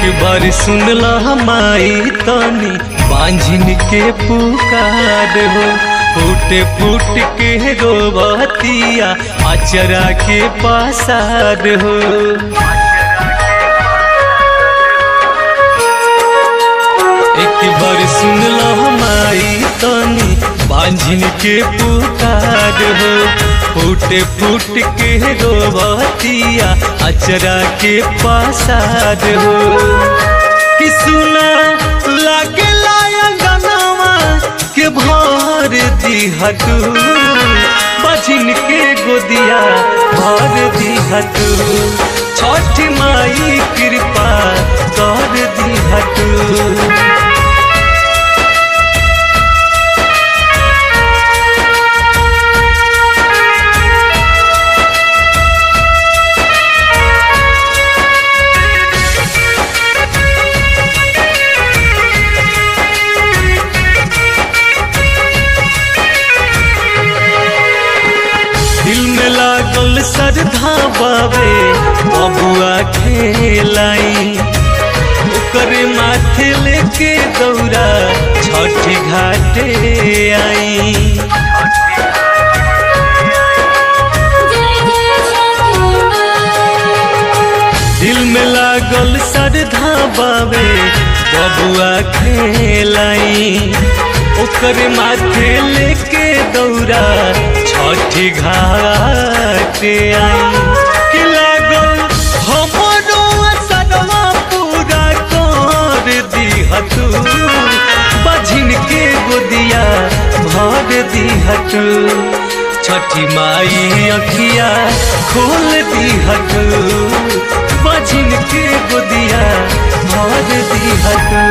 बार सुनला माई तनी बांझिन के पुकार हो फूट फूट के रोबतिया अचरा के पासार हो एक बार सुनला माई तनी बांझिन के पुकार हो फूट फूट के रोबतिया अचरा के पासार हो कि सुना लागे लाया गनावा के भर दिहतू बझिन के गोदिया भर दिहतू छठ माई कृपा कर दिहतू दिल में लागल श्रद्धा बाबे बबुआ खेलाई ओकरे माथे लेके दौड़ा छठी घाटे आई जय जय छठी माँ दिल में लागल श्रद्धा बाबे बबुआ खेलाई ओकर माथे लेके दौड़ा छठी घाट आई कि लागल हमरो सदमा पूरा कर दिहतू बझिन के गोदिया भर दिहतू छठी माई अखिया खोल दिहतू बझिन के गोदिया भर दिहतू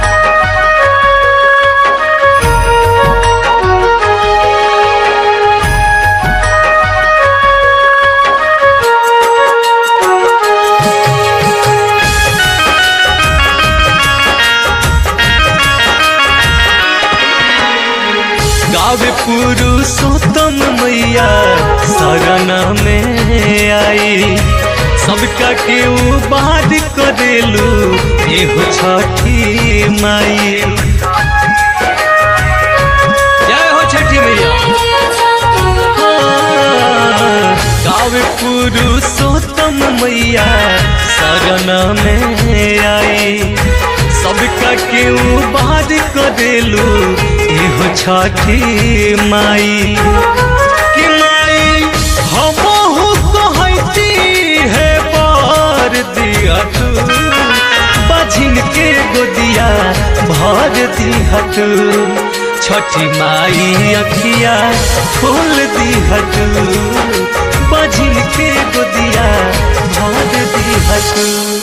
गावे पुरुषोत्तम मैया शरण में आई सबका के बात करेलू एहो छठी माई जय हो छठी मैया जय छठी माँ गावे पुरुषोत्तम मैया शरण में आई सबका केहू बात करेलू एहो छठी माई कि माई हमहु कहती है बार दिया तू बझिन के गोदिया भर दिया तू छठी माई अखिया खोल दिया तू बझिन के गोदिया भर दिया तू